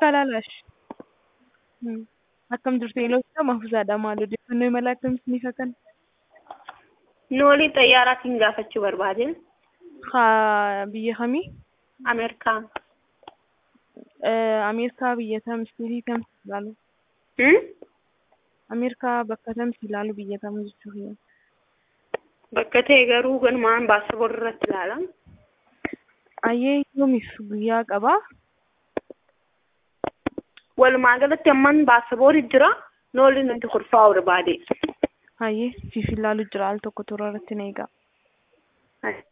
Kalalash. Akkam jirtu eeloota mahfuuzaadha maal odeeffannoo imala akkamitti ni fakkan? Noolii xayyaaraatiin gaafachuu barbaade. Haa biyya kamii? Ameerikaa. Ameerikaa biyya kam isteetii kam ilaalu? Hmm? Ameerikaa bakka kamsi ilaalu biyya kam jechuu kiyya? Bakka ta'e garuu ganumaan baasaboorri irratti ilaala. Ayyee yoomiif guyyaa qabaa? Walumaa galatti amman baasaboorri jira. Noolii nuti kurfaa'u barbaade. Ayyee siif ilaalu jira al tokko toora irratti na eegaa. Hai.